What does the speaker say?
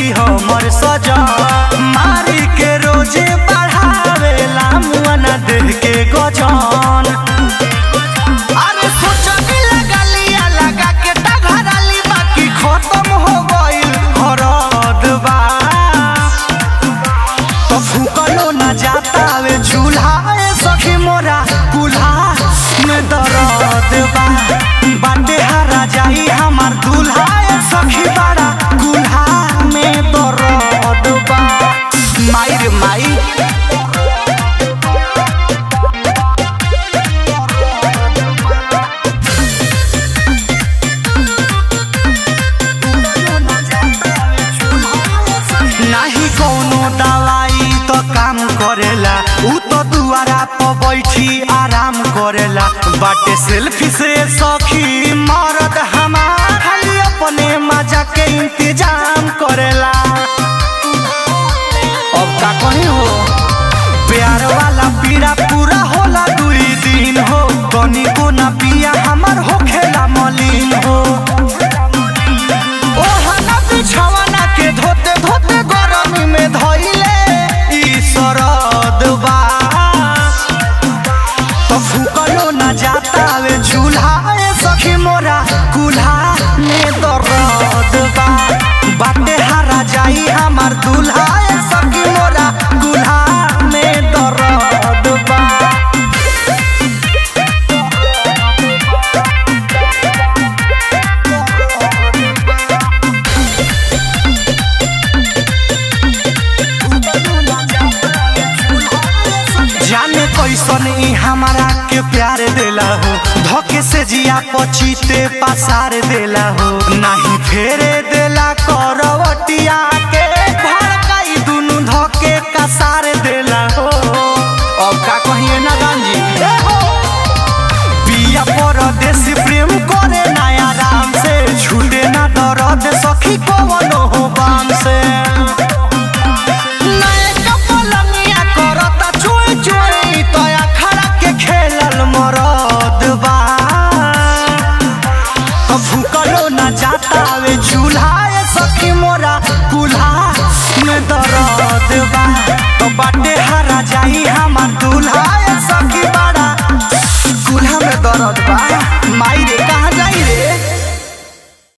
सखी हमर सजा मारी के रोजे बढ़ावेला मुआना देह के गजान अरे सोचनी लगलिया लगा के टघराली बाकी खत्म हो गइल हरद बा तो फूकलो न जाता वे चूल्हा ए सखी मोरा कुल्हा में दर्द बा बाटे हरा जाई हमार दूल्हा ए सखी बड़ा कुल्हा में दर्द बा माई रे माई नाही कौनो दवाई तो काम करेला ऊ तो दुआरा पर बैठी आराम करेला बाटे सेल्फी से सखी मरद हमार खाली अपने मजा के इंतजाम करेला अब का कहीं हो प्यार वाला पीड़ा पूरा होला दुई दिन हो कनी को ना पिया हमार हो खेला मलिन हो ओहना बिछवाना के धोते धोते गरमी में धइले ई सरद बा तो फूकलो न जाता वे चूल्हा ए सखी मोरा कुल्हा में दर्द बा बाटे हरा जाई हमार दूल्हा ए सखी मोरा कुल्हा में दर्द बा जाने कैसन ई हमारा के प्यार देला हो धोखे से जिया पचीते पसार देला हो नहीं फेरे देला करवटिया के भड़काई दुनु धोके कसार देला हो अब का कहिए ना गांजी पिया परदेसी प्रेम करे नया राम से छूटे ना दर्द सखी कवनो हो बाम से नए कपलंगिया करता चोय चोय तया खड़ा के खेलल मरद बा तो भूकलो न जाता वे चूल्हा ए सखी मोरा कुल्हा में दर्द बा तो बाटे हरा जाई हमार दूल्हा ए सखी बड़ा कुल्हा में दर्द बा